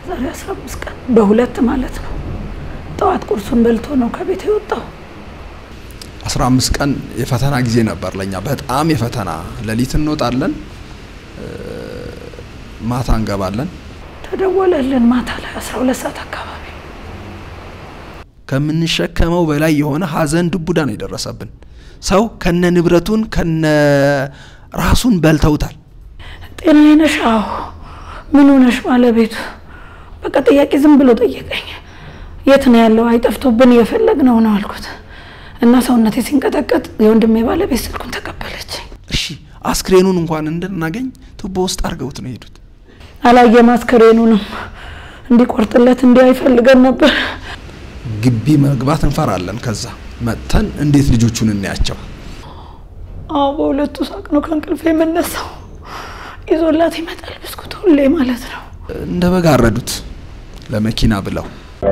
ዛሬ አስራ አምስት ቀን በሁለት ማለት ነው። ጠዋት ቁርሱን በልቶ ነው ከቤት የወጣው። አስራ አምስት ቀን የፈተና ጊዜ ነበር ለኛ በጣም የፈተና ሌሊት እንወጣለን፣ ማታ እንገባለን። ተደወለልን ማታ ላይ አስራ ሁለት ሰዓት አካባቢ ከምንሸከመው በላይ የሆነ ሀዘን ድቡዳ ነው የደረሰብን። ሰው ከነ ንብረቱን ከነ ራሱን በልተውታል። ጤናዬ ነሽ? አዎ። ምን ሆነሽ? ባለቤቱ በቃ ጥያቄ ዝም ብሎ ጠየቀኝ። የት ነው ያለው? አይጠፍቶብን እየፈለግነው ነው አልኩት እና ሰውነቴ ሲንቀጠቀጥ የወንድሜ ባለቤት ስልኩን ተቀበለችኝ። እሺ አስክሬኑን እንኳን እንድናገኝ ቱቦ ውስጥ አድርገውት ነው የሄዱት። አላየም። አስክሬኑንም እንዲቆርጥለት እንዲህ አይፈልገን ነበር። ግቢ መግባት እንፈራለን። ከዛ መጥተን እንዴት ልጆቹን እናያቸው? አዎ በሁለቱ ሳቅ ነው ከእንቅልፍ የምነሳው። ይዞላት ይመጣል ብስኩት ሁሌ ማለት ነው። እንደ በግ አረዱት ለመኪና ብለው።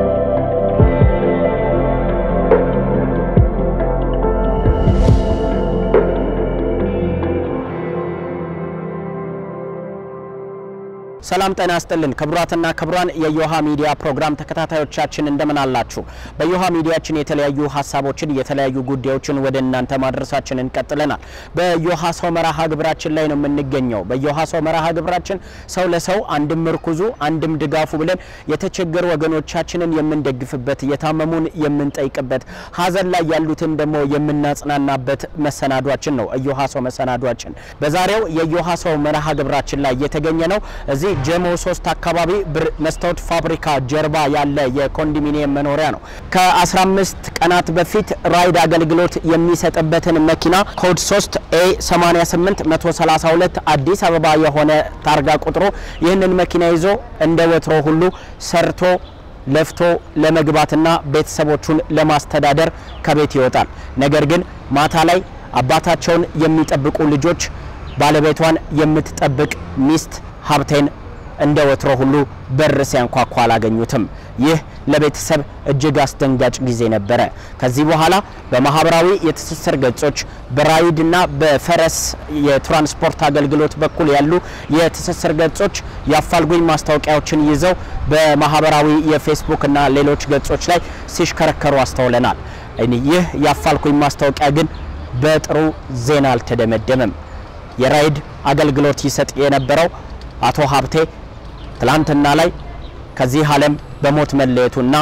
ሰላም ጤና ይስጥልን ክቡራትና ክቡራን የዮሃ ሚዲያ ፕሮግራም ተከታታዮቻችን እንደምን አላችሁ? በዮሃ ሚዲያችን የተለያዩ ሀሳቦችን የተለያዩ ጉዳዮችን ወደ እናንተ ማድረሳችንን ቀጥለናል። በዮሃ ሰው መርሃ ግብራችን ላይ ነው የምንገኘው። በዮሃ ሰው መርሃ ግብራችን ሰው ለሰው አንድም ምርኩዙ አንድም ድጋፉ ብለን የተቸገሩ ወገኖቻችንን የምንደግፍበት፣ የታመሙን የምንጠይቅበት፣ ሀዘን ላይ ያሉትን ደግሞ የምናጽናናበት መሰናዷችን ነው እዮሃ ሰው መሰናዷችን። በዛሬው የዮሃ ሰው መርሃ ግብራችን ላይ የተገኘ ነው እዚህ ጀሞ ሶስት አካባቢ ብር መስታወት ፋብሪካ ጀርባ ያለ የኮንዶሚኒየም መኖሪያ ነው። ከ15 ቀናት በፊት ራይድ አገልግሎት የሚሰጥበትን መኪና ኮድ 3 ኤ 88 132 አዲስ አበባ የሆነ ታርጋ ቁጥሩ ይህንን መኪና ይዞ እንደ ወትሮ ሁሉ ሰርቶ ለፍቶ ለመግባትና ቤተሰቦቹን ለማስተዳደር ከቤት ይወጣል። ነገር ግን ማታ ላይ አባታቸውን የሚጠብቁ ልጆች ባለቤቷን የምትጠብቅ ሚስት ሀብቴን እንደ ወትሮ ሁሉ በር ሲያንኳኳ አላገኙትም። ይህ ለቤተሰብ እጅግ አስደንጋጭ ጊዜ ነበረ። ከዚህ በኋላ በማህበራዊ የትስስር ገጾች በራይድና በፈረስ የትራንስፖርት አገልግሎት በኩል ያሉ የትስስር ገጾች የአፋልጉኝ ማስታወቂያዎችን ይዘው በማህበራዊ የፌስቡክና ሌሎች ገጾች ላይ ሲሽከረከሩ አስተውለናል። ይህ የአፋልጉኝ ማስታወቂያ ግን በጥሩ ዜና አልተደመደመም። የራይድ አገልግሎት ይሰጥ የነበረው አቶ ሀብቴ ትላንትና ላይ ከዚህ ዓለም በሞት መለየቱና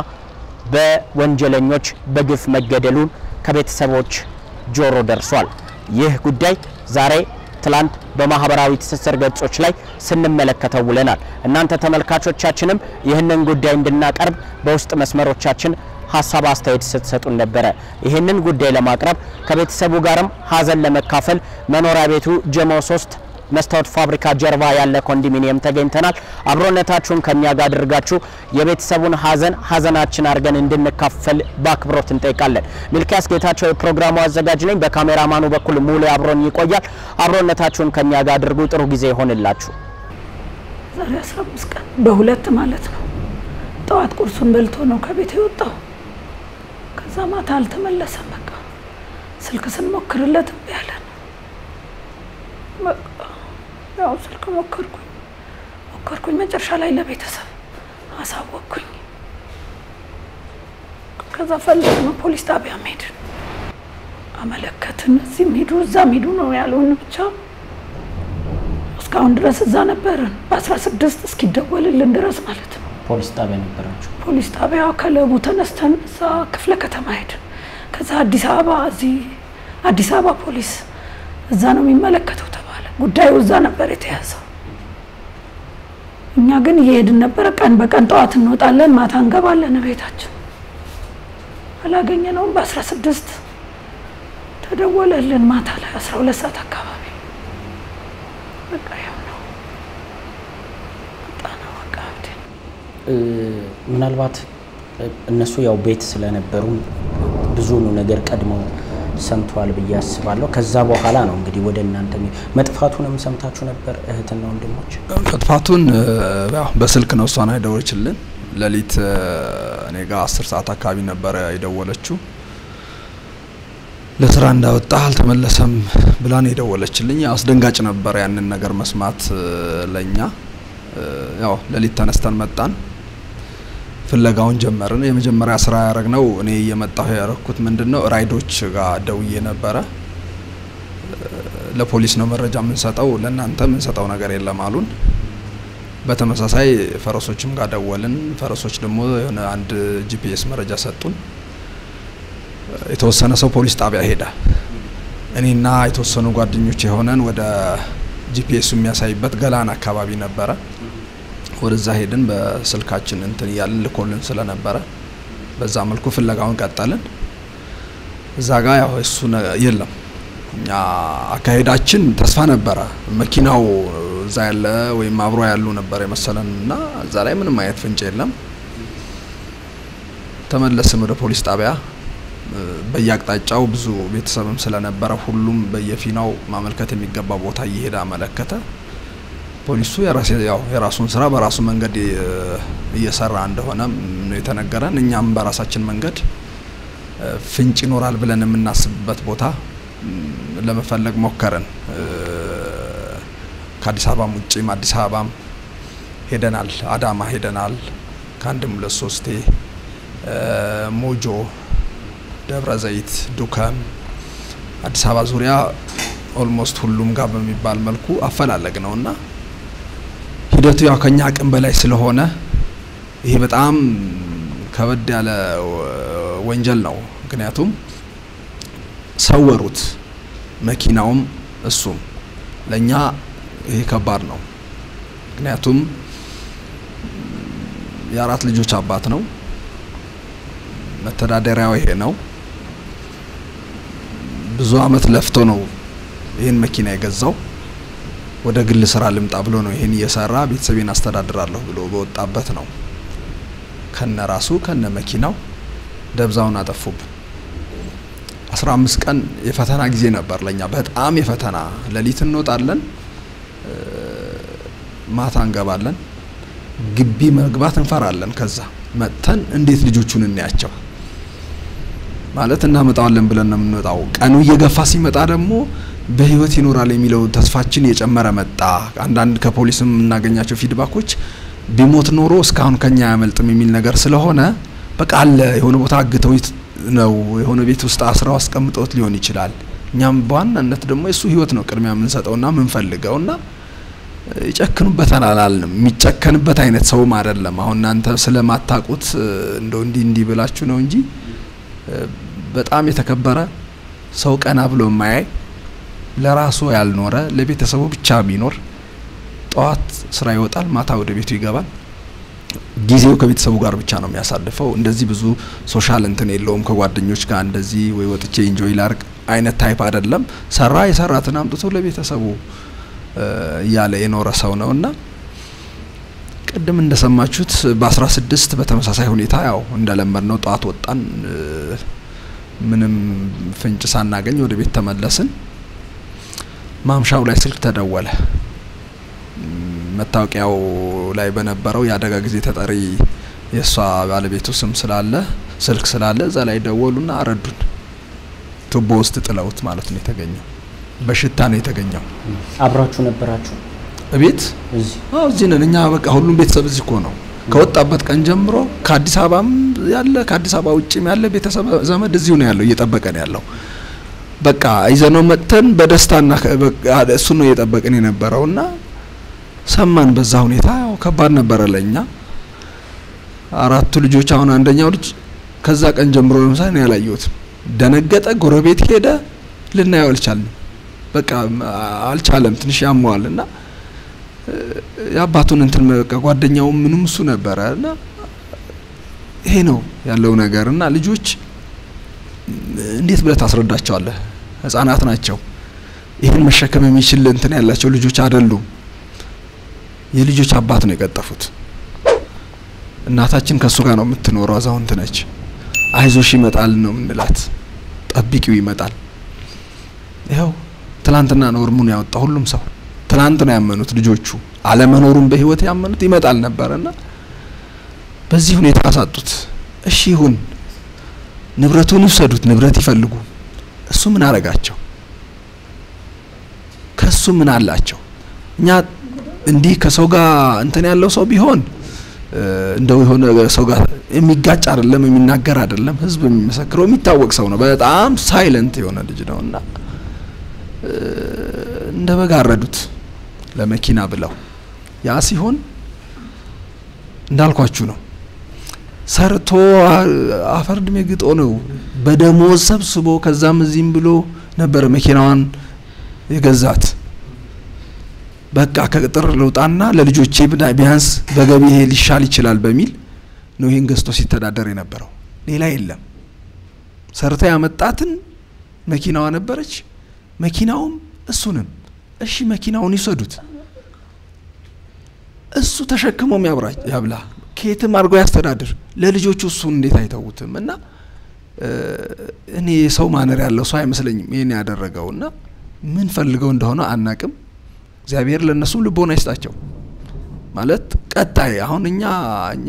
በወንጀለኞች በግፍ መገደሉን ከቤተሰቦች ጆሮ ደርሷል። ይህ ጉዳይ ዛሬ ትላንት በማህበራዊ ትስስር ገጾች ላይ ስንመለከተው ውለናል። እናንተ ተመልካቾቻችንም ይህንን ጉዳይ እንድናቀርብ በውስጥ መስመሮቻችን ሀሳብ አስተያየት ስትሰጡን ነበረ። ይህንን ጉዳይ ለማቅረብ ከቤተሰቡ ጋርም ሀዘን ለመካፈል መኖሪያ ቤቱ ጀሞ ሶስት መስታወት ፋብሪካ ጀርባ ያለ ኮንዶሚኒየም ተገኝተናል። አብሮነታችሁን ከኛ ጋር አድርጋችሁ የቤተሰቡን ሀዘን ሀዘናችን አድርገን እንድንካፈል በአክብሮት እንጠይቃለን። ሚልኪያስ ጌታቸው የፕሮግራሙ አዘጋጅ ነኝ። በካሜራማኑ በኩል ሙሉ አብሮን ይቆያል። አብሮነታችሁን ከኛ ጋር አድርጉ። ጥሩ ጊዜ ይሆንላችሁ። ዛሬ አስራ አምስት ቀን በሁለት ማለት ነው። ጠዋት ቁርሱን በልቶ ነው ከቤት የወጣው። ከዛ ማታ አልተመለሰም። በቃ ስልክ ስንሞክርለት እምቢ አለን። በቃ ያው ስልክ ሞከርኩኝ ሞከርኩኝ መጨረሻ ላይ ለቤተሰብ አሳወቅኩኝ። ከዛ ፈለግ ነው ፖሊስ ጣቢያ ሄድን፣ አመለከትን። እዚህም ሂዱ እዛም ሂዱ ነው ያሉን። ብቻ እስካሁን ድረስ እዛ ነበርን በአስራ ስድስት እስኪደወልልን ድረስ ማለት ነው። ፖሊስ ጣቢያ ነበራችሁ? ፖሊስ ጣቢያ ከለቡ ተነስተን እዛ ክፍለ ከተማ ሄድን። ከዛ አዲስ አበባ እዚህ አዲስ አበባ ፖሊስ እዛ ነው የሚመለከተው ተባለ። ጉዳዩ እዛ ነበር የተያዘው። እኛ ግን እየሄድን ነበረ። ቀን በቀን ጠዋት እንወጣለን፣ ማታ እንገባለን ቤታችን። አላገኘነውም። በአስራ ስድስት ተደወለልን ማታ ላይ አስራ ሁለት ሰዓት አካባቢ በቃ ያው ነው በጣም በቃ ምናልባት እነሱ ያው ቤት ስለነበሩ ብዙኑ ነገር ቀድመው ሰምተዋል ብዬ አስባለሁ። ከዛ በኋላ ነው እንግዲህ ወደ እናንተ መጥፋቱንም ሰምታችሁ ነበር እህትና ወንድሞች? መጥፋቱን ያው በስልክ ነው እሷን የደወለችልን። ሌሊት እኔ ጋር አስር ሰዓት አካባቢ ነበረ የደወለችው። ለስራ እንዳወጣ አልተመለሰም ብላን የደወለችልኝ። አስደንጋጭ ነበር ያንን ነገር መስማት ለኛ። ያው ሌሊት ተነስተን መጣን። ፍለጋውን ጀመርን። የመጀመሪያ ስራ ያደረግነው እኔ እየመጣሁ ያደረግኩት ምንድን ነው ራይዶች ጋር ደውዬ ነበረ። ለፖሊስ ነው መረጃ የምንሰጠው፣ ለእናንተ የምንሰጠው ነገር የለም አሉን። በተመሳሳይ ፈረሶችም ጋር ደወልን። ፈረሶች ደግሞ የሆነ አንድ ጂፒኤስ መረጃ ሰጡን። የተወሰነ ሰው ፖሊስ ጣቢያ ሄደ። እኔና የተወሰኑ ጓደኞች የሆነን ወደ ጂፒኤሱ የሚያሳይበት ገላን አካባቢ ነበረ። ወደዛ ሄድን። በስልካችን እንትን እያልን ልኮልን ስለነበረ በዛ መልኩ ፍለጋውን ቀጠልን። እዛ ጋ ያው እሱ የለም። እኛ አካሄዳችን ተስፋ ነበረ። መኪናው እዛ ያለ ወይም አብሮ ያሉ ነበር የመሰለን እና እዛ ላይ ምንም አይነት ፍንጭ የለም። ተመለስን ወደ ፖሊስ ጣቢያ። በየአቅጣጫው ብዙ ቤተሰብም ስለነበረ ሁሉም በየፊናው ማመልከት የሚገባ ቦታ እየሄደ አመለከተ። ፖሊሱ ያው የራሱን ስራ በራሱ መንገድ እየሰራ እንደሆነ ነው የተነገረን። እኛም በራሳችን መንገድ ፍንጭ ይኖራል ብለን የምናስብበት ቦታ ለመፈለግ ሞከርን። ከአዲስ አበባም ውጭም አዲስ አበባም ሄደናል፣ አዳማ ሄደናል ከአንድም ሁለት ሶስቴ፣ ሞጆ፣ ደብረ ዘይት፣ ዱከም፣ አዲስ አበባ ዙሪያ ኦልሞስት ሁሉም ጋር በሚባል መልኩ አፈላለግ ነው እና ሂደቱ ያው ከኛ አቅም በላይ ስለሆነ ይሄ በጣም ከበድ ያለ ወንጀል ነው። ምክንያቱም ሰወሩት፣ መኪናውም እሱም ለእኛ ይሄ ከባድ ነው። ምክንያቱም የአራት ልጆች አባት ነው። መተዳደሪያው ይሄ ነው። ብዙ አመት ለፍቶ ነው ይህን መኪና የገዛው። ወደ ግል ስራ ልምጣ ብሎ ነው ይሄን እየሰራ ቤተሰቤን አስተዳድራለሁ ብሎ በወጣበት ነው ከነ ራሱ ከነ መኪናው ደብዛውን አጠፉብን። አስራ አምስት ቀን የፈተና ጊዜ ነበር ለኛ በጣም የፈተና ሌሊት እንወጣለን፣ ማታ እንገባለን። ግቢ መግባት እንፈራለን። ከዛ መጥተን እንዴት ልጆቹን እናያቸው ማለት እናመጣዋለን ብለን ነው የምንወጣው። ቀኑ እየገፋ ሲመጣ ደግሞ በህይወት ይኖራል የሚለው ተስፋችን እየጨመረ መጣ። አንዳንድ ከፖሊስም የምናገኛቸው ፊድባኮች ቢሞት ኖሮ እስካሁን ከኛ አያመልጥም የሚል ነገር ስለሆነ በቃ አለ የሆነ ቦታ አግተው ነው የሆነ ቤት ውስጥ አስረው አስቀምጠውት ሊሆን ይችላል። እኛም በዋናነት ደግሞ የእሱ ህይወት ነው ቅድሚያ የምንሰጠውና የምንፈልገውና ይጨክኑበታል አላልንም። የሚጨከንበት አይነት ሰውም አይደለም። አሁን እናንተ ስለማታቁት እንደው እንዲህ እንዲህ ብላችሁ ነው እንጂ በጣም የተከበረ ሰው ቀና ብሎ የማያይ ለራሱ ያልኖረ ለቤተሰቡ ብቻ የሚኖር ጠዋት ስራ ይወጣል፣ ማታ ወደ ቤቱ ይገባል። ጊዜው ከቤተሰቡ ጋር ብቻ ነው የሚያሳልፈው። እንደዚህ ብዙ ሶሻል እንትን የለውም ከጓደኞች ጋር እንደዚህ ወይ ወጥቼ ኢንጆይ ላርግ አይነት ታይፕ አይደለም። ሰራ የሰራትን አምጥቶ ለቤተሰቡ እያለ የኖረ ሰው ነው እና ቅድም እንደሰማችሁት በአስራ ስድስት በተመሳሳይ ሁኔታ ያው እንደለመድ ነው ጠዋት ወጣን፣ ምንም ፍንጭ ሳናገኝ ወደ ቤት ተመለስን። ማምሻው ላይ ስልክ ተደወለ። መታወቂያው ላይ በነበረው የአደጋ ጊዜ ተጠሪ የእሷ ባለቤቱ ስም ስላለ ስልክ ስላለ እዛ ላይ ደወሉና አረዱን። ቱቦ ውስጥ ጥለውት ማለት ነው የተገኘው። በሽታ ነው የተገኘው። አብራችሁ ነበራችሁ እቤት? እዚህ? አዎ እዚህ ነን እኛ። በቃ ሁሉም ቤተሰብ እዚህ እኮ ነው። ከወጣበት ቀን ጀምሮ ከአዲስ አበባም ያለ ከአዲስ አበባ ውጭም ያለ ቤተሰብ ዘመድ እዚሁ ነው ያለው፣ እየጠበቀን ያለው በቃ ይዘነው መጥተን በደስታና እሱ ነው እየጠበቅን የነበረውና ሰማን። በዛ ሁኔታ ያው ከባድ ነበረ ለኛ አራቱ ልጆች። አሁን አንደኛው ልጅ ከዛ ቀን ጀምሮ ለምሳሌ ነው ያላየሁትም። ደነገጠ፣ ጎረቤት ሄደ፣ ልናየው አልቻልንም። በቃ አልቻለም፣ ትንሽ ያመዋል እና የአባቱን እንትን በቃ ጓደኛው ምንም እሱ ነበረ እና ይሄ ነው ያለው ነገር እና ልጆች እንዴት ብለህ ታስረዳቸዋለህ? ህጻናት ናቸው። ይህን መሸከም የሚችል እንትን ያላቸው ልጆች አይደሉም። የልጆች አባት ነው የቀጠፉት። እናታችን ከእሱ ጋር ነው የምትኖረው፣ አዛውንት ነች። አይዞሽ ይመጣል ነው የምንላት፣ ጠብቂው ይመጣል። ይኸው ትላንትና ነው እርሙን ያወጣ ሁሉም ሰው ትላንት ነው ያመኑት ልጆቹ አለመኖሩን በህይወት ያመኑት ይመጣል ነበርና በዚህ ሁኔታ አሳጡት። እሺ ይሁን ንብረቱን ይውሰዱት፣ ንብረት ይፈልጉ። እሱ ምን አረጋቸው? ከሱ ምን አላቸው? እኛ እንዲህ ከሰው ጋር እንትን ያለው ሰው ቢሆን እንደው የሆነ ሰው ጋር የሚጋጭ አይደለም፣ የሚናገር አይደለም። ህዝብ የሚመሰክረው የሚታወቅ ሰው ነው። በጣም ሳይለንት የሆነ ልጅ ነው እና እንደ በግ አረዱት ለመኪና ብለው። ያ ሲሆን እንዳልኳችሁ ነው። ሰርቶ አፈር ድሜ ግጦ ነው በደሞዝ ሰብስቦ ከዛም እዚህም ብሎ ነበር መኪናዋን የገዛት። በቃ ከቅጥር ልውጣና ለልጆቼ ቢያንስ በገቢ ይሄ ሊሻል ይችላል በሚል ነው ይህን ገዝቶ ሲተዳደር የነበረው። ሌላ የለም። ሰርታ ያመጣትን መኪናዋ ነበረች። መኪናውም እሱንም እሺ መኪናውን ይውሰዱት፣ እሱ ተሸክሞም ያብላ፣ ከየትም አድርጎ ያስተዳድር። ለልጆቹ እሱን እንዴት አይተውትም? እና እኔ የሰው ማነር ያለው ሰው አይመስለኝም ይህን ያደረገው እና ምን ፈልገው እንደሆነ አናቅም። እግዚአብሔር ለእነሱም ልቦና ይስጣቸው። ማለት ቀጣይ አሁን እኛ እኛ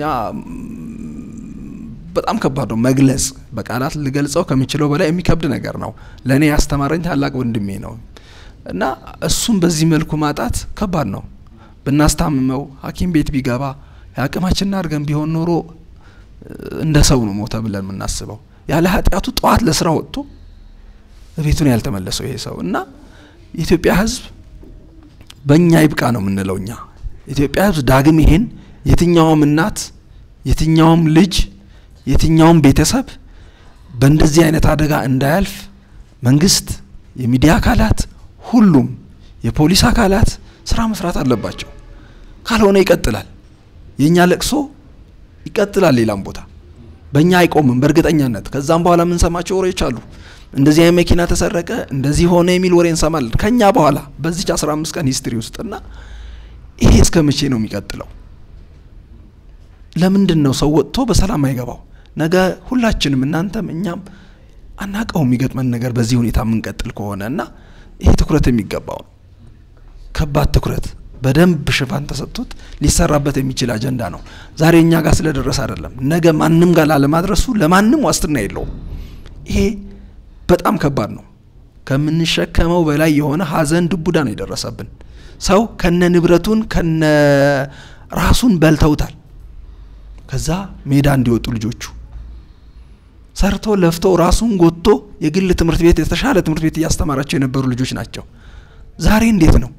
በጣም ከባድ ነው መግለጽ፣ በቃላት ልገልጸው ከሚችለው በላይ የሚከብድ ነገር ነው። ለእኔ ያስተማረኝ ታላቅ ወንድሜ ነው እና እሱም በዚህ መልኩ ማጣት ከባድ ነው። ብናስታምመው ሐኪም ቤት ቢገባ የአቅማችንን አድርገን ቢሆን ኖሮ እንደ ሰው ነው ሞተ ብለን የምናስበው። ያለ ኃጢአቱ ጠዋት ለስራ ወጥቶ ቤቱን ያልተመለሰው ይሄ ሰው እና የኢትዮጵያ ሕዝብ በእኛ ይብቃ ነው የምንለው። እኛ ኢትዮጵያ ሕዝብ ዳግም ይሄን የትኛውም እናት የትኛውም ልጅ የትኛውም ቤተሰብ በእንደዚህ አይነት አደጋ እንዳያልፍ መንግስት፣ የሚዲያ አካላት፣ ሁሉም የፖሊስ አካላት ስራ መስራት አለባቸው። ካልሆነ ይቀጥላል። የእኛ ለቅሶ ይቀጥላል ሌላም ቦታ በእኛ አይቆምም በእርግጠኛነት። ከዛም በኋላ የምንሰማቸው ወሬዎች አሉ። እንደዚህ አይነት መኪና ተሰረቀ፣ እንደዚህ ሆነ የሚል ወሬ እንሰማለን ከኛ በኋላ በዚች 15 ቀን ሂስትሪ ውስጥ እና ይሄ እስከ መቼ ነው የሚቀጥለው? ለምንድን ነው ሰው ወጥቶ በሰላም አይገባው? ነገ ሁላችንም እናንተም እኛም አናቀው የሚገጥመን ነገር በዚህ ሁኔታ የምንቀጥል ከሆነ እና ይሄ ትኩረት የሚገባው ነው። ከባድ ትኩረት በደንብ ሽፋን ተሰጥቶት ሊሰራበት የሚችል አጀንዳ ነው። ዛሬ እኛ ጋር ስለደረሰ አይደለም፣ ነገ ማንም ጋር ላለማድረሱ ለማንም ዋስትና የለውም። ይሄ በጣም ከባድ ነው። ከምንሸከመው በላይ የሆነ ሀዘን ድቡዳ ነው የደረሰብን። ሰው ከነ ንብረቱን ከነ ራሱን በልተውታል። ከዛ ሜዳ እንዲወጡ ልጆቹ ሰርቶ ለፍቶ ራሱን ጎትቶ የግል ትምህርት ቤት የተሻለ ትምህርት ቤት እያስተማራቸው የነበሩ ልጆች ናቸው። ዛሬ እንዴት ነው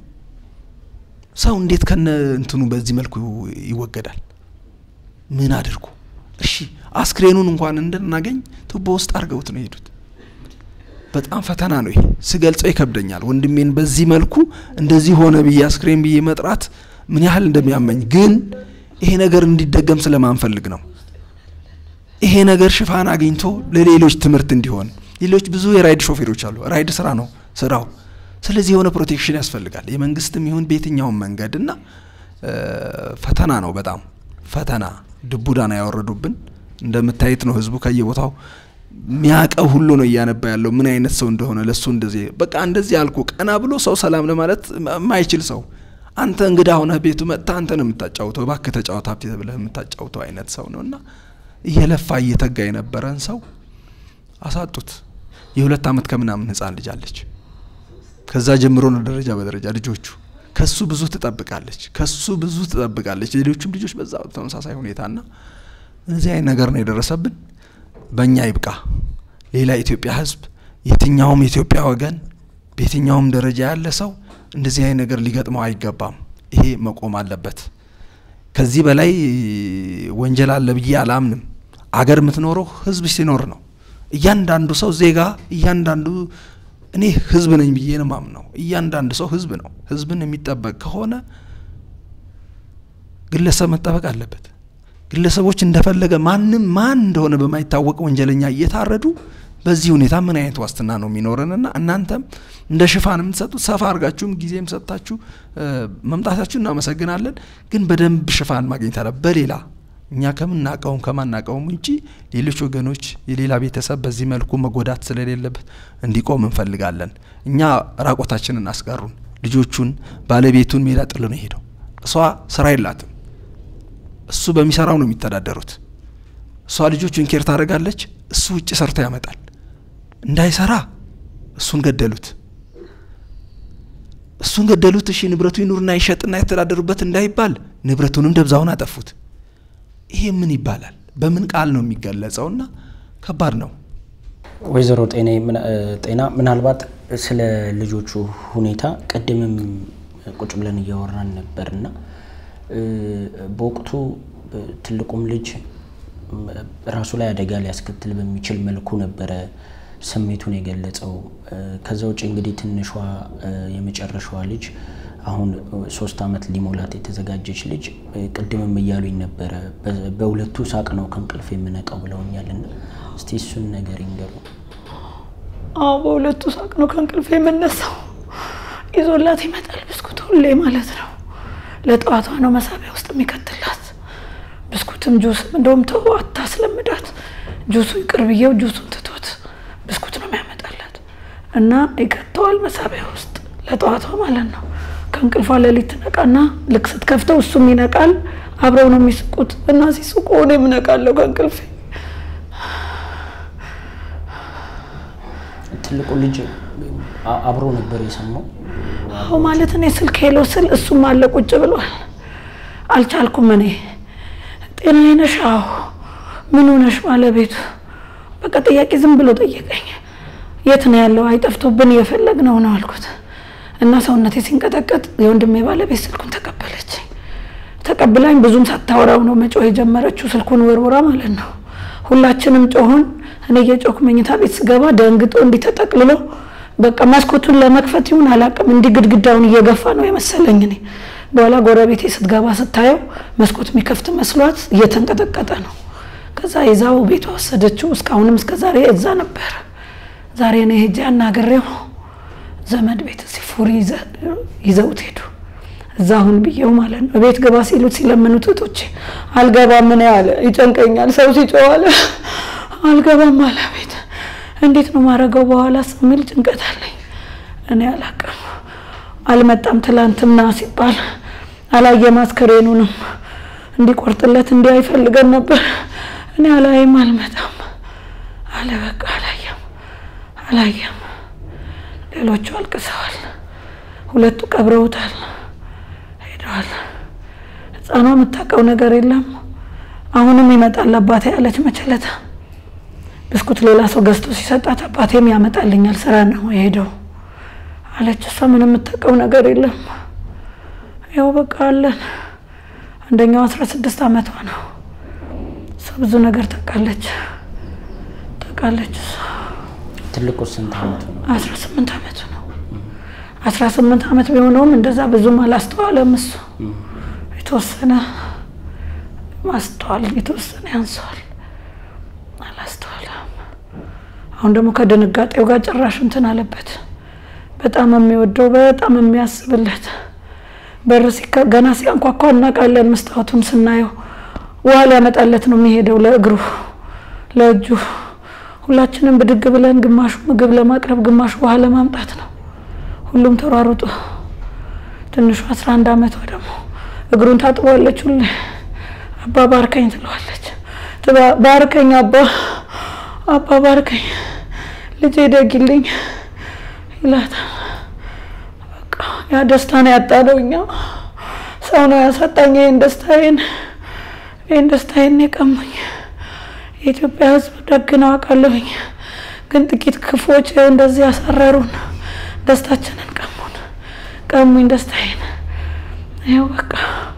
ሰው እንዴት ከነ እንትኑ በዚህ መልኩ ይወገዳል? ምን አድርጉ? እሺ አስክሬኑን እንኳን እንድናገኝ ቱቦ ውስጥ አድርገውት ነው የሄዱት። በጣም ፈተና ነው ይሄ። ስገልጸው ይከብደኛል። ወንድሜን በዚህ መልኩ እንደዚህ ሆነ ብዬ አስክሬን ብዬ መጥራት ምን ያህል እንደሚያመኝ ግን ይሄ ነገር እንዲደገም ስለማንፈልግ ነው። ይሄ ነገር ሽፋን አግኝቶ ለሌሎች ትምህርት እንዲሆን ሌሎች ብዙ የራይድ ሾፌሮች አሉ። ራይድ ስራ ነው ስራው። ስለዚህ የሆነ ፕሮቴክሽን ያስፈልጋል የመንግስትም ይሁን በየትኛውም መንገድ እና ፈተና ነው። በጣም ፈተና ድቡዳና ያወረዱብን እንደምታየት ነው። ህዝቡ ከየቦታው ሚያቀው ሁሉ ነው እያነባ ያለው ምን አይነት ሰው እንደሆነ ለሱ እንደዚህ በቃ እንደዚህ አልኩ ቀና ብሎ ሰው ሰላም ለማለት የማይችል ሰው አንተ እንግዳ ሆነህ ቤቱ መጥታ አንተ ነው የምታጫውተው፣ እባክህ ተጫወት ሀብቴ ብለህ የምታጫውተው አይነት ሰው ነው እና እየለፋ እየተጋ የነበረን ሰው አሳጡት። የሁለት ዓመት ከምናምን ህፃን ልጅ አለች። ከዛ ጀምሮ ነው ደረጃ በደረጃ ልጆቹ ከሱ ብዙ ትጠብቃለች፣ ከሱ ብዙ ትጠብቃለች። ሌሎቹም ልጆች በዛ ተመሳሳይ ሁኔታና እዚህ አይነት ነገር ነው የደረሰብን። በእኛ ይብቃ። ሌላ የኢትዮጵያ ህዝብ፣ የትኛውም የኢትዮጵያ ወገን፣ በየትኛውም ደረጃ ያለ ሰው እንደዚህ አይነት ነገር ሊገጥመው አይገባም። ይሄ መቆም አለበት። ከዚህ በላይ ወንጀል አለ ብዬ አላምንም። አገር የምትኖረው ህዝብ ሲኖር ነው። እያንዳንዱ ሰው ዜጋ፣ እያንዳንዱ እኔ ህዝብ ነኝ ብዬ ነው ማምነው። እያንዳንዱ ሰው ህዝብ ነው። ህዝብን የሚጠበቅ ከሆነ ግለሰብ መጠበቅ አለበት። ግለሰቦች እንደፈለገ ማንም ማን እንደሆነ በማይታወቅ ወንጀለኛ እየታረዱ በዚህ ሁኔታ ምን አይነት ዋስትና ነው የሚኖረንና እናንተም እንደ ሽፋን የምትሰጡት ሰፋ አድርጋችሁም ጊዜም ሰጥታችሁ መምጣታችሁ እናመሰግናለን። ግን በደንብ ሽፋን ማግኘት አለ በሌላ እኛ ከምናቀውም ከማናቀውም ውጪ ሌሎች ወገኖች የሌላ ቤተሰብ በዚህ መልኩ መጎዳት ስለሌለበት እንዲቆም እንፈልጋለን። እኛ ራቆታችንን አስቀሩን። ልጆቹን ባለቤቱን ሜዳ ጥሎ ነው ሄደው። እሷ ስራ የላትም። እሱ በሚሰራው ነው የሚተዳደሩት። እሷ ልጆቹን ኬር ታደርጋለች፣ እሱ ውጭ ሰርቶ ያመጣል። እንዳይሰራ እሱን ገደሉት። እሱን ገደሉት። እሺ ንብረቱ ይኑርና ይሸጥና የተዳደሩበት እንዳይባል ንብረቱንም ደብዛውን አጠፉት። ይሄ ምን ይባላል? በምን ቃል ነው የሚገለጸውና ከባድ ነው። ወይዘሮ ጤና ምናልባት ስለ ልጆቹ ሁኔታ ቅድምም ቁጭ ብለን እያወራን ነበርና በወቅቱ ትልቁም ልጅ ራሱ ላይ አደጋ ሊያስከትል በሚችል መልኩ ነበረ ስሜቱን የገለጸው። ከዛ ውጭ እንግዲህ ትንሿ የመጨረሻዋ ልጅ አሁን ሶስት ዓመት ሊሞላት የተዘጋጀች ልጅ ቅድምም እያሉኝ ነበረ በሁለቱ ሳቅ ነው ከእንቅልፍ የምነቃው ብለውኛልና እስቲ እሱን ነገር ይንገሩ። አዎ በሁለቱ ሳቅ ነው ከእንቅልፍ የምነሳው። ይዞላት ይመጣል ብስኩት ሁሌ ማለት ነው። ለጠዋቷ ነው መሳቢያ ውስጥ የሚከትላት ብስኩትም ጁስም። እንደውም ተው አታስለምዳት፣ ጁሱ ይቅር ብዬው ጁሱን ትቶት ብስኩት ነው የሚያመጣላት እና ይከተዋል መሳቢያ ውስጥ ለጠዋቷ ማለት ነው። ከእንቅልፏ ሌሊት ትነቃና ልክ ስትከፍተው እሱም ይነቃል። አብረው ነው የሚስቁት እና ሲስቁ እኔም እነቃለሁ ከእንቅልፌ። ትልቁ ልጅ አብሮ ነበር የሰማው። አዎ ማለት እኔ ስልክ ሄሎ ስል እሱም አለ ቁጭ ብሏል። አልቻልኩም እኔ ጤናዬ ነሽ? አዎ ምን ሆነሽ? ባለቤቱ በቃ ጥያቄ ዝም ብሎ ጠየቀኝ። የት ነው ያለው? አይጠፍቶብን እየፈለግነው ነው አልኩት እና ሰውነቴ ሲንቀጠቀጥ የወንድሜ ባለቤት ስልኩን ተቀበለችኝ። ተቀብላኝ ብዙም ሳታወራው ነው መጮህ የጀመረችው ስልኩን ወርውራ ማለት ነው። ሁላችንም ጮሆን እኔ እየጮክ መኝታ ቤት ስገባ ደንግጦ እንዲህ ተጠቅልሎ በቃ መስኮቱን ለመክፈት ይሁን አላውቅም፣ እንዲህ ግድግዳውን እየገፋ ነው የመሰለኝ እኔ። በኋላ ጎረቤቴ ስትገባ ስታየው መስኮት የሚከፍት መስሏት እየተንቀጠቀጠ ነው። ከዛ ይዛው ቤቷ ወሰደችው። እስካሁንም እስከ ዛሬ እዛ ነበረ። ዛሬ እኔ ሄጄ አናግሬው ዘመድ ቤት ሲፉሪ ይዘውት ሄዱ። እዛ አሁን ብዬው ማለት ነው ቤት ገባ ሲሉት ሲለምኑት እህቶቼ አልገባም፣ ምን ያለ ይጨንቀኛል፣ ሰው ሲጮህ አለ አልገባም አለ ቤት እንዴት ነው ማድረገው በኋላ ስሚል ጭንቀት አለኝ። እኔ አላቅም አልመጣም። ትላንትና ሲባል አላየም። አስከሬኑንም እንዲቆርጥለት እንዲህ አይፈልገን ነበር። እኔ አላይም፣ አልመጣም አለ። በቃ አላየም፣ አላየም። ሌሎቹ አልቅሰዋል። ሁለቱ ቀብረውታል፣ ሄደዋል። ህፃኗ የምታውቀው ነገር የለም። አሁንም ይመጣል አባቴ ያለች መቸለታ ብስኩት ሌላ ሰው ገዝቶ ሲሰጣት አባቴም ያመጣልኛል ስራ ነው የሄደው አለች። እሷ ምንም የምታውቀው ነገር የለም። ያው በቃ አለን። አንደኛው አስራ ስድስት አመቷ ነው። እሷ ብዙ ነገር ታውቃለች ታውቃለች። እሷ ትልቁ ስንት አመቱ ነው? አስራ ስምንት አመቱ ነው። አስራ ስምንት አመት ቢሆነውም እንደዛ ብዙም አላስተዋለም። እሱ የተወሰነ ማስተዋል የተወሰነ ያንሰዋል አላስተዋለም። አሁን ደግሞ ከድንጋጤው ጋር ጭራሽ እንትን አለበት። በጣም የሚወደው በጣም የሚያስብለት በር ገና ሲያንኳኳ እናውቃለን። መስታወቱን ስናየው ውሃ ሊያመጣለት ነው የሚሄደው ለእግሩ ለእጁ። ሁላችንም ብድግ ብለን ግማሹ ምግብ ለማቅረብ ግማሹ ውሃ ለማምጣት ነው። ሁሉም ተሯሩጦ ትንሹ አስራ አንድ አመቷ ደግሞ እግሩን ታጥቧለች። ሁሌ አባ ባርከኝ ትለዋለች። ባርከኝ አባ አባ ባርከኝ ልጄ ደግልኝ ይላታል። በቃ ያ ደስታ ነው ያጣነው እኛ። ሰው ነው ያሳጣኝ ይህን ደስታዬን ይህን ደስታዬን የቀሙኝ። የኢትዮጵያ ሕዝብ ደግ ነው አውቃለሁኝ፣ ግን ጥቂት ክፉዎች ይኸው እንደዚህ ያሳረሩን፣ ደስታችንን ቀሙን፣ ቀሙኝ ደስታዬን። ይኸው በቃ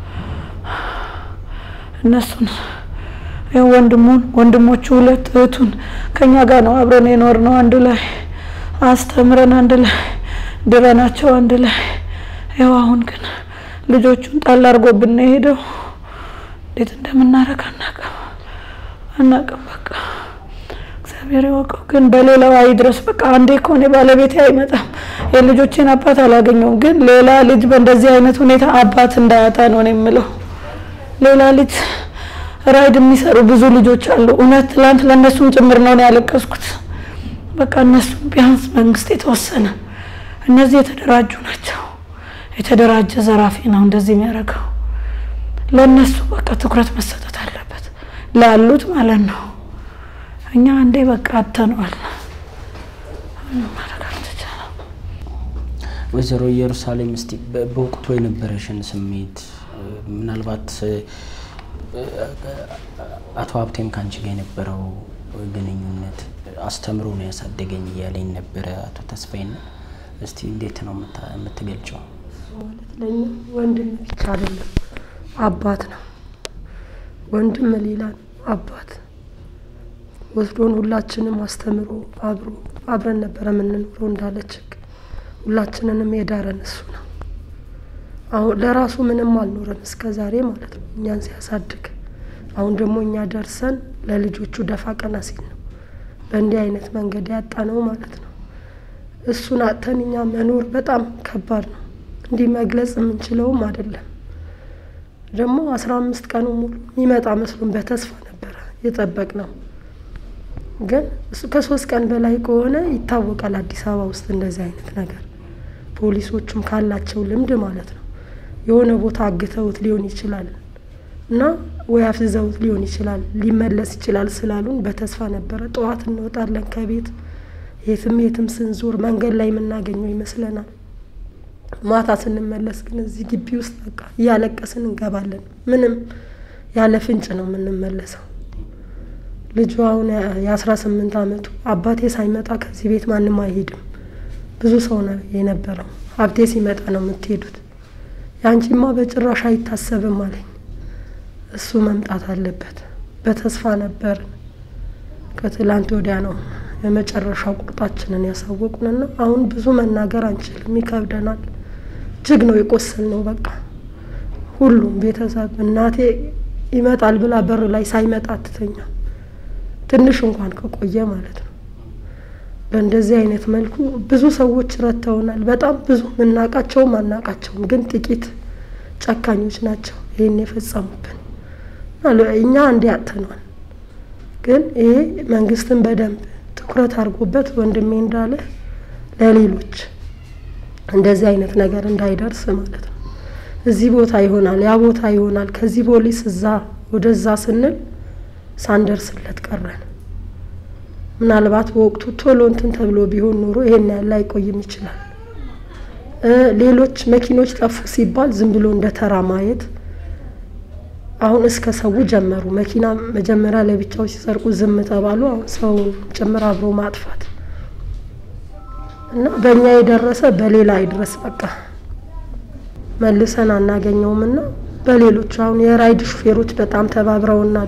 እነሱን ይኸው ወንድሙን ወንድሞቹ ሁለት እህቱን ከኛ ጋር ነው አብረን የኖር ነው አንድ ላይ አስተምረን አንድ ላይ ድረናቸው አንድ ላይ ይኸው አሁን ግን ልጆቹን ጣል አድርጎብን ነው የሄደው። እንዴት እንደምናረግ አናውቅም አናውቅም። በቃ እግዚአብሔር ይወቀው። ግን በሌላው አይድረስ። በቃ አንዴ ከሆነ ባለቤቴ አይመጣም፣ የልጆቼን አባት አላገኘውም። ግን ሌላ ልጅ በእንደዚህ አይነት ሁኔታ አባት እንዳያጣ ነው እኔ የምለው። ሌላ ልጅ ራይድ የሚሰሩ ብዙ ልጆች አሉ። እውነት ትላንት ለእነሱም ጭምር ነው ያለቀስኩት። በቃ እነሱ ቢያንስ መንግስት የተወሰነ እነዚህ የተደራጁ ናቸው። የተደራጀ ዘራፊ ነው እንደዚህ የሚያደርገው። ለእነሱ በቃ ትኩረት መሰጠት አለበት፣ ላሉት ማለት ነው። እኛ አንዴ በቃ አተነዋል። ማድረግ አልተቻለም። ወይዘሮ ኢየሩሳሌም እስቲ በወቅቱ የነበረሽን ስሜት ምናልባት አቶ ሀብቴም ከአንቺ ጋር የነበረው ግንኙነት አስተምሮ ነው ያሳደገኝ እያለኝ ነበረ አቶ ተስፋዬና እስቲ እንዴት ነው የምታ- የምትገልጨው? ማለት ለእኛ ወንድም ብቻ አይደለም አባት ነው። ወንድም ሌላ ነው፣ አባት ወስዶን ሁላችንም አስተምሮ አብሮ አብረን ነበረ የምንኖረው እንዳለች ህግ ሁላችንንም የዳረን እሱ ነው። አሁን ለራሱ ምንም አልኖረም እስከ ዛሬ ማለት ነው እኛን ሲያሳድግ። አሁን ደግሞ እኛ ደርሰን ለልጆቹ ደፋ ቀና ሲል ነው በእንዲህ አይነት መንገድ ያጣ ነው ማለት ነው። እሱን አጥተን እኛ መኖር በጣም ከባድ ነው። እንዲህ መግለጽ የምንችለውም አይደለም። ደግሞ አስራ አምስት ቀኑ ሙሉ የሚመጣ መስሎን በተስፋ ነበረ የጠበቅ ነው። ግን እሱ ከሶስት ቀን በላይ ከሆነ ይታወቃል አዲስ አበባ ውስጥ እንደዚህ አይነት ነገር ፖሊሶቹም ካላቸው ልምድ ማለት ነው የሆነ ቦታ አግተውት ሊሆን ይችላል እና ወይ አፍዝዘውት ሊሆን ይችላል ሊመለስ ይችላል ስላሉን በተስፋ ነበረ። ጠዋት እንወጣለን ከቤት የትም የትም ስንዞር መንገድ ላይ የምናገኘው ይመስለናል። ማታ ስንመለስ ግን እዚህ ግቢ ውስጥ በቃ እያለቀስን እንገባለን። ምንም ያለ ፍንጭ ነው የምንመለሰው። ልጁ አሁን የአስራ ስምንት አመቱ አባቴ ሳይመጣ ከዚህ ቤት ማንም አይሄድም። ብዙ ሰው ነው የነበረው። ሀብቴ ሲመጣ ነው የምትሄዱት። የአንቺማ በጭራሽ አይታሰብም አለኝ። እሱ መምጣት አለበት። በተስፋ ነበር። ከትላንት ወዲያ ነው የመጨረሻው ቁርጣችንን ያሳወቁንና አሁን ብዙ መናገር አንችልም፣ ይከብደናል። እጅግ ነው የቆሰል ነው በቃ ሁሉም ቤተሰብ እናቴ ይመጣል ብላ በር ላይ ሳይመጣ አትተኛ ትንሽ እንኳን ከቆየ ማለት ነው። በእንደዚህ አይነት መልኩ ብዙ ሰዎች ረድተውናል። በጣም ብዙ ምናቃቸውም አናቃቸውም፣ ግን ጥቂት ጨካኞች ናቸው ይህን የፈጸሙብን። እኛ እንዲህ አጥተኗል። ግን ይሄ መንግስትን በደንብ ትኩረት አድርጎበት ወንድሜ እንዳለ ለሌሎች እንደዚህ አይነት ነገር እንዳይደርስ ማለት ነው። እዚህ ቦታ ይሆናል፣ ያ ቦታ ይሆናል፣ ከዚህ ፖሊስ እዛ ወደዛ ስንል ሳንደርስለት ቀረን። ምናልባት በወቅቱ ቶሎ እንትን ተብሎ ቢሆን ኖሮ ይሄን ያህል አይቆይም ይችላል። ሌሎች መኪኖች ጠፉ ሲባል ዝም ብሎ እንደ ተራ ማየት አሁን እስከ ሰው ጀመሩ። መኪና መጀመሪያ ለብቻው ሲሰርቁ ዝም ተባሉ። አሁን ሰው ጭምር አብሮ ማጥፋት እና በእኛ የደረሰ በሌላ አይድረስ። በቃ መልሰን አናገኘውም እና በሌሎቹ አሁን የራይድ ሹፌሮች በጣም ተባብረውናል።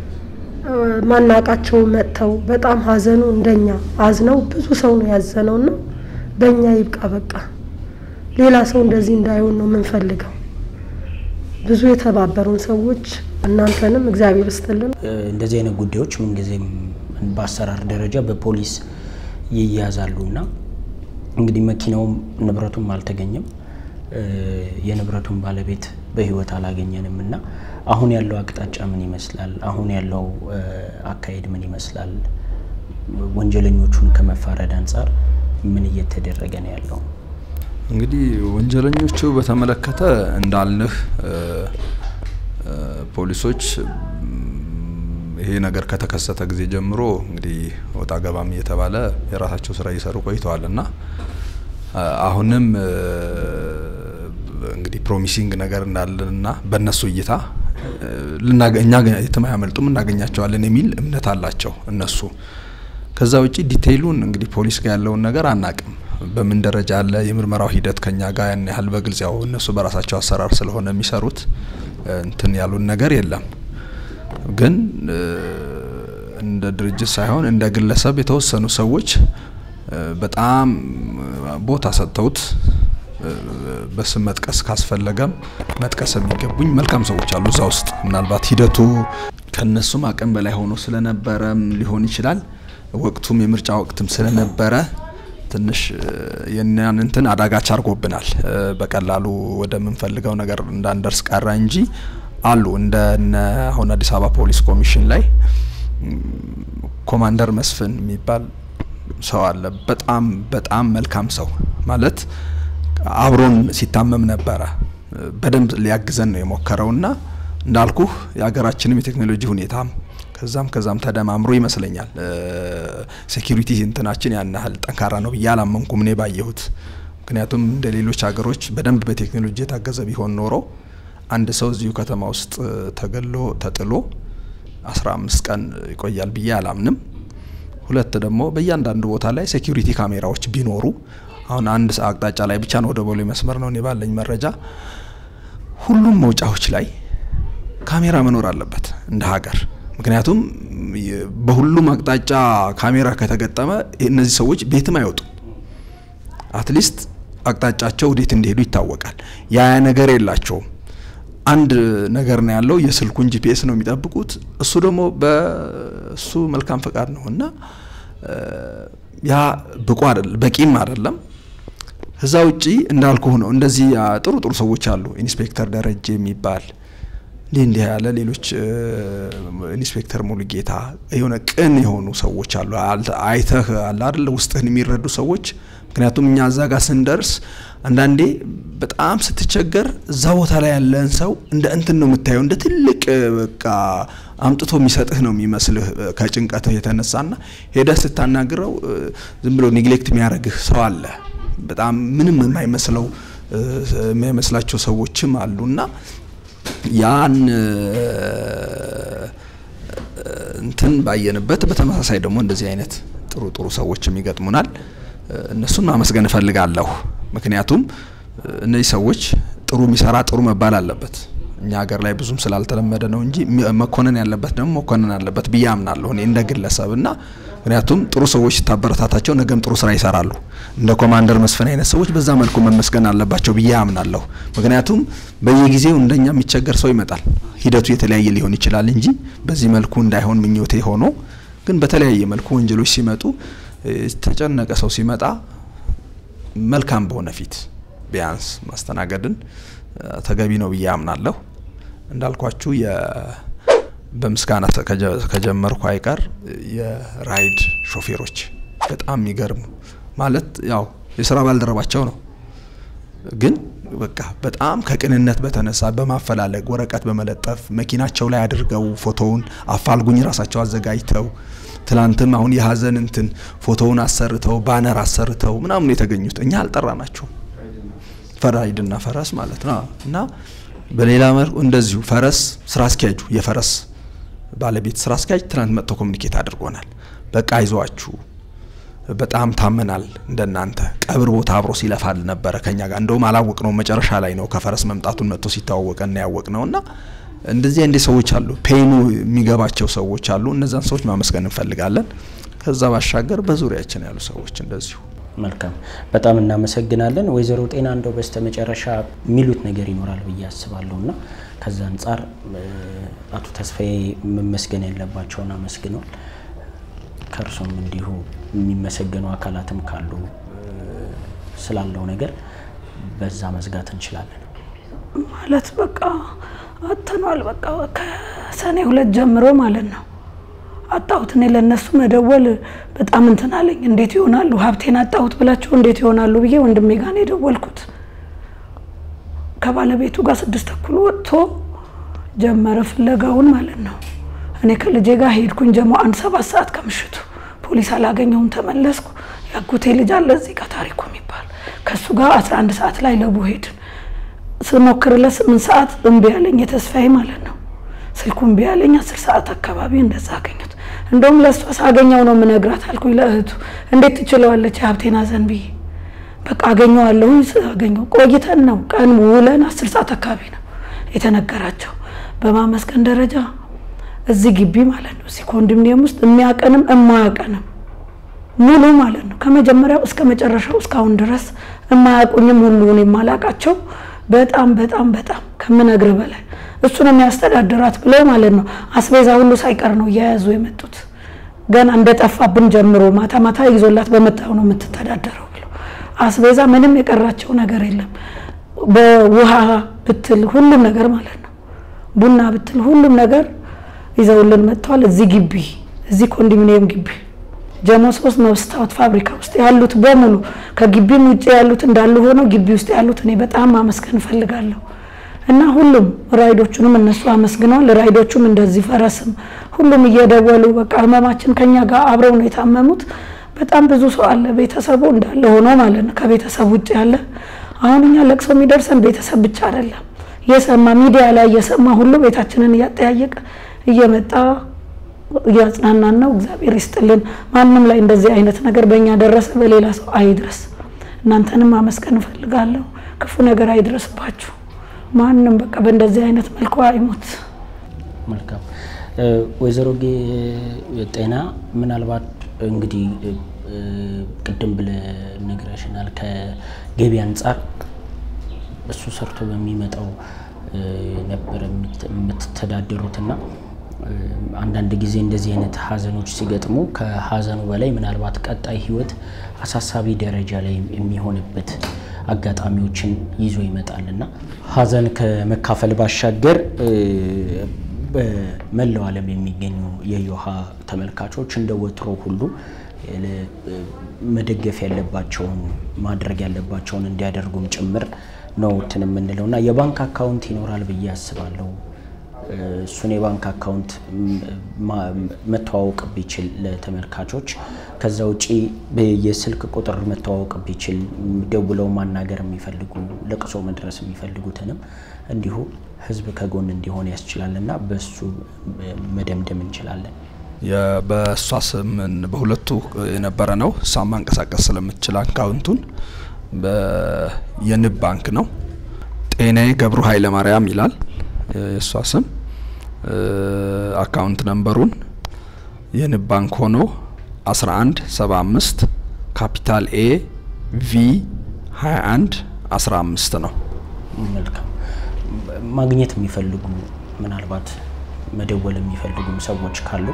ማናቃቸው መጥተው በጣም ሀዘኑ እንደኛ አዝነው ብዙ ሰው ነው ያዘነው እና በእኛ ይብቃ በቃ ሌላ ሰው እንደዚህ እንዳይሆን ነው የምንፈልገው። ብዙ የተባበሩን ሰዎች እናንተንም እግዚአብሔር ይስጥልን። እንደዚህ አይነት ጉዳዮች ምንጊዜም በአሰራር ደረጃ በፖሊስ ይያዛሉ እና እንግዲህ መኪናውም ንብረቱም አልተገኘም፣ የንብረቱን ባለቤት በህይወት አላገኘንም እና አሁን ያለው አቅጣጫ ምን ይመስላል? አሁን ያለው አካሄድ ምን ይመስላል? ወንጀለኞቹን ከመፋረድ አንጻር ምን እየተደረገ ነው ያለው? እንግዲህ ወንጀለኞቹ በተመለከተ እንዳልንህ ፖሊሶች ይሄ ነገር ከተከሰተ ጊዜ ጀምሮ እንግዲህ ወጣ ገባም እየተባለ የራሳቸው ስራ እየሰሩ ቆይተዋል እና አሁንም እንግዲህ ፕሮሚሲንግ ነገር እንዳለንና በእነሱ እይታ እኛ የትም አያመልጡም እናገኛቸዋለን የሚል እምነት አላቸው እነሱ። ከዛ ውጪ ዲቴይሉን እንግዲህ ፖሊስ ጋር ያለውን ነገር አናቅም። በምን ደረጃ አለ የምርመራው ሂደት ከኛ ጋር ያን ያህል በግልጽ ያው እነሱ በራሳቸው አሰራር ስለሆነ የሚሰሩት እንትን ያሉን ነገር የለም። ግን እንደ ድርጅት ሳይሆን እንደ ግለሰብ የተወሰኑ ሰዎች በጣም ቦታ ሰጥተውት በስም መጥቀስ ካስፈለገም መጥቀስ የሚገቡኝ መልካም ሰዎች አሉ እዛ ውስጥ። ምናልባት ሂደቱ ከነሱም አቅም በላይ ሆኖ ስለነበረም ሊሆን ይችላል። ወቅቱም የምርጫ ወቅትም ስለነበረ ትንሽ የኛን እንትን አዳጋች አድርጎብናል። በቀላሉ ወደምንፈልገው ነገር እንዳንደርስ ቀረ እንጂ አሉ እንደ አሁን አዲስ አበባ ፖሊስ ኮሚሽን ላይ ኮማንደር መስፍን የሚባል ሰው አለ። በጣም በጣም መልካም ሰው ማለት አብሮን ሲታመም ነበረ። በደንብ ሊያግዘን ነው የሞከረውና እንዳልኩህ የሀገራችንም የቴክኖሎጂ ሁኔታም ከዛም ከዛም ተደማምሮ ይመስለኛል ሴኪሪቲ እንትናችን ያን ያህል ጠንካራ ነው ብዬ አላመንኩም እኔ ባየሁት። ምክንያቱም እንደ ሌሎች ሀገሮች በደንብ በቴክኖሎጂ የታገዘ ቢሆን ኖሮ አንድ ሰው እዚሁ ከተማ ውስጥ ተገሎ ተጥሎ አስራ አምስት ቀን ይቆያል ብዬ አላምንም። ሁለት ደግሞ በእያንዳንዱ ቦታ ላይ ሴኪሪቲ ካሜራዎች ቢኖሩ አሁን አንድ አቅጣጫ ላይ ብቻ ነው ወደ ቦሌ መስመር ነው እኔ ባለኝ መረጃ። ሁሉም መውጫዎች ላይ ካሜራ መኖር አለበት እንደ ሀገር። ምክንያቱም በሁሉም አቅጣጫ ካሜራ ከተገጠመ እነዚህ ሰዎች ቤትም አይወጡም። አትሊስት አቅጣጫቸው ወዴት እንደሄዱ ይታወቃል። ያ ነገር የላቸውም። አንድ ነገር ነው ያለው፣ የስልኩን ጂፒኤስ ነው የሚጠብቁት። እሱ ደግሞ በእሱ መልካም ፈቃድ ነው እና ያ ብቁ አይደለም፣ በቂም አይደለም። እዛ ውጪ እንዳልኩ ነው። እንደዚህ ጥሩ ጥሩ ሰዎች አሉ። ኢንስፔክተር ደረጀ የሚባል እንዲህ እንዲህ ያለ ሌሎች ኢንስፔክተር ሙሉጌታ የሆነ ቅን የሆኑ ሰዎች አሉ። አይተህ አለ አይደለ ውስጥህን የሚረዱ ሰዎች። ምክንያቱም እኛ እዛ ጋር ስንደርስ አንዳንዴ በጣም ስትቸገር እዛ ቦታ ላይ ያለን ሰው እንደ እንትን ነው የምታየው፣ እንደ ትልቅ በቃ አምጥቶ የሚሰጥህ ነው የሚመስልህ ከጭንቀትህ የተነሳና ሄደህ ስታናግረው ዝም ብሎ ኔግሌክት የሚያደርግህ ሰው አለ። በጣም ምንም የማይመስለው የማይመስላቸው ሰዎችም አሉና ያን እንትን ባየንበት በተመሳሳይ ደግሞ እንደዚህ አይነት ጥሩ ጥሩ ሰዎችም ይገጥሙናል። እነሱን ማመስገን እፈልጋለሁ። ምክንያቱም እነዚህ ሰዎች ጥሩ የሚሰራ ጥሩ መባል አለበት። እኛ ሀገር ላይ ብዙም ስላልተለመደ ነው እንጂ መኮነን ያለበት ደግሞ መኮነን አለበት ብዬ አምናለሁ እኔ እንደ ግለሰብ እና ምክንያቱም ጥሩ ሰዎች ሲታበረታታቸው ነገም ጥሩ ስራ ይሰራሉ። እንደ ኮማንደር መስፍን አይነት ሰዎች በዛ መልኩ መመስገን አለባቸው ብዬ አምናለሁ። ምክንያቱም በየጊዜው እንደኛ የሚቸገር ሰው ይመጣል። ሂደቱ የተለያየ ሊሆን ይችላል እንጂ በዚህ መልኩ እንዳይሆን ምኞቴ ሆኖ ግን በተለያየ መልኩ ወንጀሎች ሲመጡ የተጨነቀ ሰው ሲመጣ መልካም በሆነ ፊት ቢያንስ ማስተናገድን ተገቢ ነው ብዬ አምናለሁ። እንዳልኳችሁ በምስጋና ከጀመርኩ አይቀር የራይድ ሾፌሮች በጣም የሚገርሙ ማለት ያው የስራ ባልደረባቸው ነው፣ ግን በቃ በጣም ከቅንነት በተነሳ በማፈላለግ ወረቀት በመለጠፍ መኪናቸው ላይ አድርገው ፎቶውን አፋልጉኝ ራሳቸው አዘጋጅተው ትላንትም አሁን የሀዘን እንትን ፎቶውን አሰርተው ባነር አሰርተው ምናምን የተገኙት እኛ አልጠራናቸውም። ፈራይድና ፈረስ ማለት ነው እና በሌላ መልኩ እንደዚሁ ፈረስ ስራ አስኪያጁ የፈረስ ባለቤት ስራ አስኪያጅ ትናንት መጥቶ ኮሚኒኬት አድርጎናል። በቃ አይዟችሁ በጣም ታመናል። እንደናንተ ቀብር ቦታ አብሮ ሲለፋል ነበረ ከኛ ጋር እንደውም አላወቅ ነው መጨረሻ ላይ ነው ከፈረስ መምጣቱን መጥቶ ሲተዋወቀና ያወቅ ነው እና እንደዚህ እንደ ሰዎች አሉ፣ ፔኑ የሚገባቸው ሰዎች አሉ። እነዛን ሰዎች ማመስገን እንፈልጋለን። ከዛ ባሻገር በዙሪያችን ያሉ ሰዎች እንደዚሁ መልካም በጣም እናመሰግናለን። ወይዘሮ ጤና እንደው በስተ መጨረሻ የሚሉት ነገር ይኖራል ብዬ አስባለሁ እና ከዛ አንጻር አቶ ተስፋዬ መመስገን ያለባቸውን አመስግነዋል። ከእርሶም እንዲሁ የሚመሰገኑ አካላትም ካሉ ስላለው ነገር በዛ መዝጋት እንችላለን። ማለት በቃ አጥተኗል። በቃ ከሰኔ ሁለት ጀምሮ ማለት ነው አጣሁት። እኔ ለእነሱ መደወል በጣም እንትን አለኝ። እንዴት ይሆናሉ ሀብቴን አጣሁት ብላቸው እንዴት ይሆናሉ ብዬ ወንድሜ ጋር ነው የደወልኩት። ከባለቤቱ ጋር ስድስት ተኩል ወጥቶ ጀመረ ፍለጋውን ማለት ነው። እኔ ከልጄ ጋር ሄድኩኝ ጀሞ አንድ ሰባት ሰዓት ከምሽቱ ፖሊስ አላገኘውም። ተመለስኩ። ያጎቴ ልጅ አለ እዚህ ጋር ታሪኩ የሚባል ከእሱ ጋር አስራ አንድ ሰዓት ላይ ለቡ ሄድን። ስሞክርለት ስምንት ሰዓት እምቢ ያለኝ የተስፋዬ ማለት ነው ስልኩ እምቢ ያለኝ አስር ሰዓት አካባቢ እንደዛ አገኘት። እንደውም ለእሷ ሳገኘው ነው የምነግራት አልኩኝ ለእህቱ። እንዴት ትችለዋለች የሀብቴን ሐዘን ብዬ በቃ አገኘዋለሁ። አገኘው ቆይተን ነው ቀን ውለን አስር ሰዓት አካባቢ ነው የተነገራቸው። በማመስገን ደረጃ እዚህ ግቢ ማለት ነው እዚህ ኮንዶሚኒየም ውስጥ የሚያቀንም የማያቀንም ሙሉ ማለት ነው ከመጀመሪያው እስከ መጨረሻው እስካሁን ድረስ የማያውቁኝም ሁሉን የማላቃቸው በጣም በጣም በጣም ከምነግር በላይ እሱን የሚያስተዳድራት ብለው ማለት ነው አስቤዛ ሁሉ ሳይቀር ነው እየያዙ የመጡት። ገና እንደጠፋብን ጀምሮ ማታ ማታ ይዞላት በመጣው ነው የምትተዳደረው ብለው አስቤዛ ምንም የቀራቸው ነገር የለም። በውሃ ብትል ሁሉም ነገር ማለት ነው ቡና ብትል ሁሉም ነገር ይዘውልን መጥተዋል። እዚህ ግቢ እዚህ ኮንዶሚኒየም ግቢ ጀሞ ሶስት መስታወት ፋብሪካ ውስጥ ያሉት በሙሉ ከግቢም ውጭ ያሉት እንዳሉ ሆነው ግቢ ውስጥ ያሉት እኔ በጣም ማመስገን እፈልጋለሁ። እና ሁሉም ራይዶቹንም እነሱ አመስግነዋል። ራይዶቹም እንደዚህ ፈረስም ሁሉም እየደወሉ በቃ ህመማችን ከኛ ጋር አብረው ነው የታመሙት። በጣም ብዙ ሰው አለ ቤተሰቡ እንዳለ ሆኖ ማለት ነው ከቤተሰብ ውጭ ያለ አሁን እኛ ለቅሶ የሚደርሰን ቤተሰብ ብቻ አይደለም እየሰማ ሚዲያ ላይ እየሰማ ሁሉ ቤታችንን እያጠያየቀ እየመጣ እያጽናናን ነው። እግዚአብሔር ይስጥልን። ማንም ላይ እንደዚህ አይነት ነገር በእኛ ደረሰ፣ በሌላ ሰው አይድረስ። እናንተንም ማመስገን እፈልጋለሁ። ክፉ ነገር አይድረስባችሁ። ማንም በቃ በእንደዚህ አይነት መልኩ አይሞት። መልካም ወይዘሮ ጤና ምናልባት እንግዲህ ቅድም ብለህ ነግረሽናል። ከገቢ አንጻር እሱ ሰርቶ በሚመጣው ነበር የምትተዳደሩትና አንዳንድ ጊዜ እንደዚህ አይነት ሀዘኖች ሲገጥሙ ከሀዘኑ በላይ ምናልባት ቀጣይ ህይወት አሳሳቢ ደረጃ ላይ የሚሆንበት አጋጣሚዎችን ይዞ ይመጣል እና ሀዘን ከመካፈል ባሻገር በመላው ዓለም የሚገኙ የዮሃ ተመልካቾች እንደ ወትሮ ሁሉ መደገፍ ያለባቸውን ማድረግ ያለባቸውን እንዲያደርጉም ጭምር ነው እንትን የምንለው እና የባንክ አካውንት ይኖራል ብዬ አስባለሁ። እሱን የባንክ አካውንት መተዋወቅ ቢችል ለተመልካቾች፣ ከዛ ውጪ የስልክ ቁጥር መተዋወቅ ቢችል ደውለው ማናገር የሚፈልጉ ለቅሶ መድረስ የሚፈልጉትንም እንዲሁ ህዝብ ከጎን እንዲሆን ያስችላል እና በሱ መደምደም እንችላለን። በእሷ ስም በሁለቱ የነበረ ነው። እሷን ማንቀሳቀስ ስለምትችል አካውንቱን የንብ ባንክ ነው። ጤናዬ ገብሩ ኃይለ ማርያም ይላል የእሷ ስም። አካውንት ነንበሩን የንብ ባንክ ሆኖ 11 75 ካፒታል ኤ ቪ 21 15 ነው። መልካም ማግኘት የሚፈልጉ ምናልባት መደወል የሚፈልጉም ሰዎች ካሉ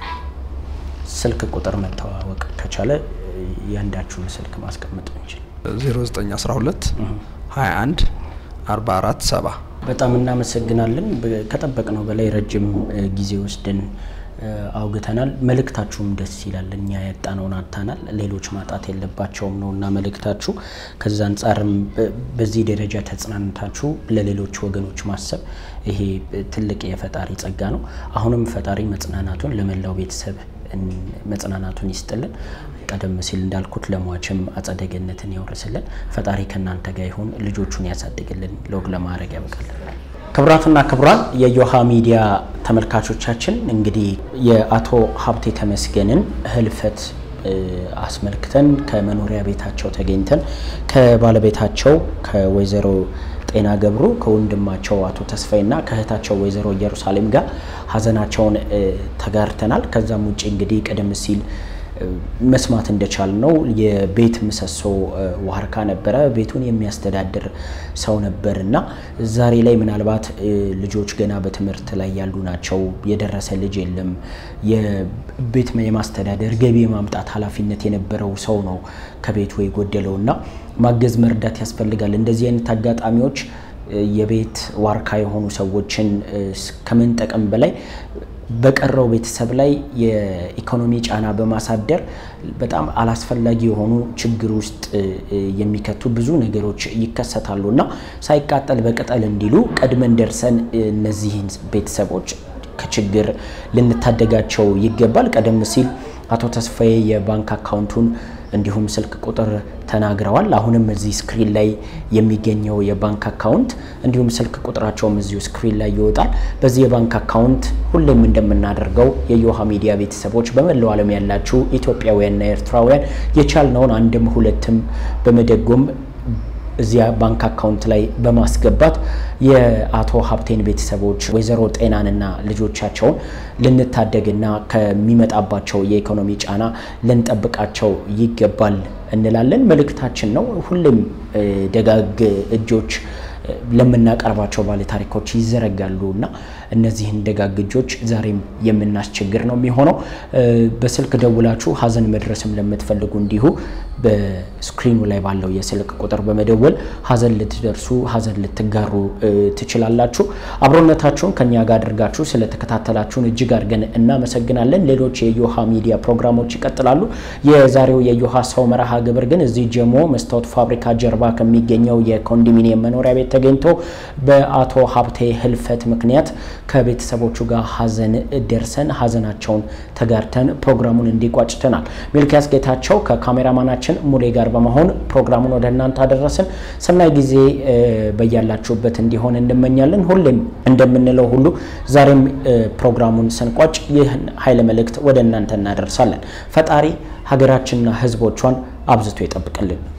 ስልክ ቁጥር መተዋወቅ ከቻለ ያንዳችሁን ስልክ ማስቀመጥ እንችል 0912 21 44 70 በጣም እናመሰግናለን። ከጠበቅነው በላይ ረጅም ጊዜ ወስደን አውግተናል። መልእክታችሁም ደስ ይላል። እኛ ያጣነውን አጥተናል፣ ሌሎች ማጣት የለባቸውም ነው እና መልእክታችሁ። ከዛ አንጻርም በዚህ ደረጃ ተጽናንታችሁ ለሌሎች ወገኖች ማሰብ ይሄ ትልቅ የፈጣሪ ጸጋ ነው። አሁንም ፈጣሪ መጽናናቱን ለመላው ቤተሰብ መጽናናቱን ይስጥልን። ቀደም ሲል እንዳልኩት ለሟችም አጸደ ገነትን ያውርስልን። ፈጣሪ ከእናንተ ጋር ይሁን፣ ልጆቹን ያሳድግልን፣ ሎግ ለማድረግ ያበቃልን። ክቡራትና ክቡራን የዮሃ ሚዲያ ተመልካቾቻችን እንግዲህ የአቶ ሀብቴ ተመስገንን ህልፈት አስመልክተን ከመኖሪያ ቤታቸው ተገኝተን ከባለቤታቸው ከወይዘሮ ጤና ገብሩ ከወንድማቸው አቶ ተስፋይና ከእህታቸው ወይዘሮ ኢየሩሳሌም ጋር ሀዘናቸውን ተጋርተናል። ከዛም ውጭ እንግዲህ ቀደም ሲል መስማት እንደቻል ነው የቤት ምሰሶ ዋርካ ነበረ። ቤቱን የሚያስተዳድር ሰው ነበር እና ዛሬ ላይ ምናልባት ልጆች ገና በትምህርት ላይ ያሉ ናቸው። የደረሰ ልጅ የለም። የቤት የማስተዳደር ገቢ የማምጣት ኃላፊነት የነበረው ሰው ነው ከቤቱ የጎደለው እና ማገዝ መርዳት ያስፈልጋል። እንደዚህ አይነት አጋጣሚዎች የቤት ዋርካ የሆኑ ሰዎችን ከመንጠቀም በላይ በቀረው ቤተሰብ ላይ የኢኮኖሚ ጫና በማሳደር በጣም አላስፈላጊ የሆኑ ችግር ውስጥ የሚከቱ ብዙ ነገሮች ይከሰታሉ እና ሳይቃጠል በቅጠል እንዲሉ ቀድመን ደርሰን እነዚህን ቤተሰቦች ከችግር ልንታደጋቸው ይገባል። ቀደም ሲል አቶ ተስፋዬ የባንክ አካውንቱን እንዲሁም ስልክ ቁጥር ተናግረዋል። አሁንም እዚህ ስክሪን ላይ የሚገኘው የባንክ አካውንት እንዲሁም ስልክ ቁጥራቸውም እዚሁ ስክሪን ላይ ይወጣል። በዚህ የባንክ አካውንት ሁሌም እንደምናደርገው የዮሃ ሚዲያ ቤተሰቦች በመላው ዓለም ያላችሁ ኢትዮጵያውያንና ኤርትራውያን የቻልነውን አንድም ሁለትም በመደጎም እዚያ ባንክ አካውንት ላይ በማስገባት የአቶ ሀብቴን ቤተሰቦች ወይዘሮ ጤናንና ልጆቻቸውን ልንታደግና ከሚመጣባቸው የኢኮኖሚ ጫና ልንጠብቃቸው ይገባል እንላለን። መልእክታችን ነው። ሁሌም ደጋግ እጆች ለምናቀርባቸው ባለ ታሪኮች ይዘረጋሉ እና እነዚህን ደጋግ እጆች ዛሬም የምናስቸግር ነው የሚሆነው። በስልክ ደውላችሁ ሀዘን መድረስም ለምትፈልጉ እንዲሁ በስክሪኑ ላይ ባለው የስልክ ቁጥር በመደወል ሀዘን ልትደርሱ ሀዘን ልትጋሩ ትችላላችሁ። አብሮነታችሁን ከኛ ጋር አድርጋችሁ ስለተከታተላችሁን እጅግ አድርገን እናመሰግናለን። ሌሎች የዮሃ ሚዲያ ፕሮግራሞች ይቀጥላሉ። የዛሬው የዮሃ ሰው መርሃ ግብር ግን እዚህ ጀሞ መስታወት ፋብሪካ ጀርባ ከሚገኘው የኮንዶሚኒየም መኖሪያ ቤት ተገኝቶ በአቶ ሀብቴ ህልፈት ምክንያት ከቤተሰቦቹ ጋር ሀዘን ደርሰን ሀዘናቸውን ተጋርተን ፕሮግራሙን እንዲቋጭተናል። ሚልኪያስ ጌታቸው ከካሜራማናችን ሙሌ ጋር በመሆን ፕሮግራሙን ወደ እናንተ አደረስን። ሰናይ ጊዜ በያላችሁበት እንዲሆን እንመኛለን። ሁሌም እንደምንለው ሁሉ ዛሬም ፕሮግራሙን ስንቋጭ ይህን ኃይለ መልእክት ወደ እናንተ እናደርሳለን። ፈጣሪ ሀገራችንና ሕዝቦቿን አብዝቶ ይጠብቅልን።